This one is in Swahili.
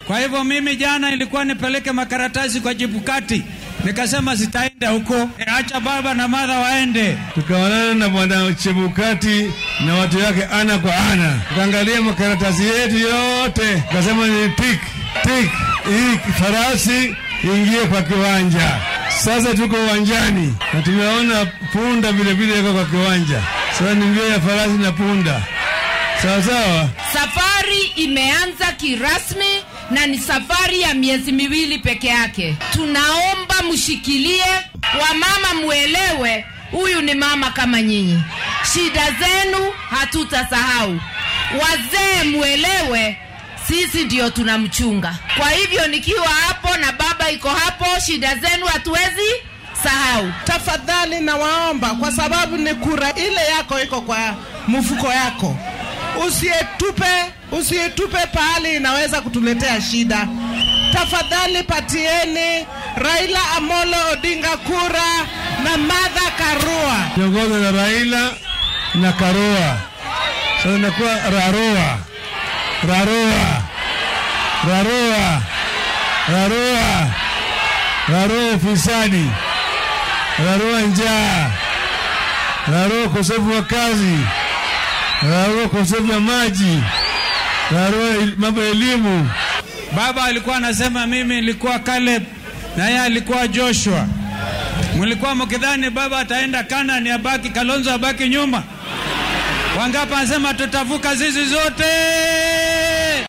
Kwa hivyo mimi jana ilikuwa nipeleke makaratasi kwa Chebukati, nikasema sitaenda huko, e, acha baba na madha waende. Tukaonana na bwana Chebukati na watu yake ana kwa ana, tukaangalia makaratasi yetu yote, tukasema ni tik tik, hii farasi ingie kwa kiwanja. Sasa tuko uwanjani na tumeona punda vilevile iko kwa kiwanja. Sasa ni mbio ya farasi na punda, sawa sawa. Safari imeanza kirasmi na ni safari ya miezi miwili peke yake. Tunaomba mshikilie, wamama muelewe, huyu ni mama kama nyinyi, shida zenu hatutasahau. Wazee muelewe, sisi ndio tunamchunga. Kwa hivyo nikiwa hapo na baba iko hapo, shida zenu hatuwezi sahau. Tafadhali nawaomba, kwa sababu ni kura ile yako iko kwa mfuko yako, usietupe usietupe pahali inaweza kutuletea shida. Tafadhali patieni Raila Amolo Odinga kura na Martha Karua. Kiongozi na Raila na Karua, sasa inakuwa Rarua, Rarua, Rarua, Rarua, Rarua ufisadi, Rarua njaa, Rarua ukosefu wa kazi, Rarua ukosefu wa maji, Rarua el- mambo ya elimu. Baba alikuwa anasema mimi nilikuwa Caleb na yeye alikuwa Joshua. Mlikuwa mkidhani baba ataenda Kanani abaki Kalonzo abaki nyuma. Wangapi anasema tutavuka zizi zote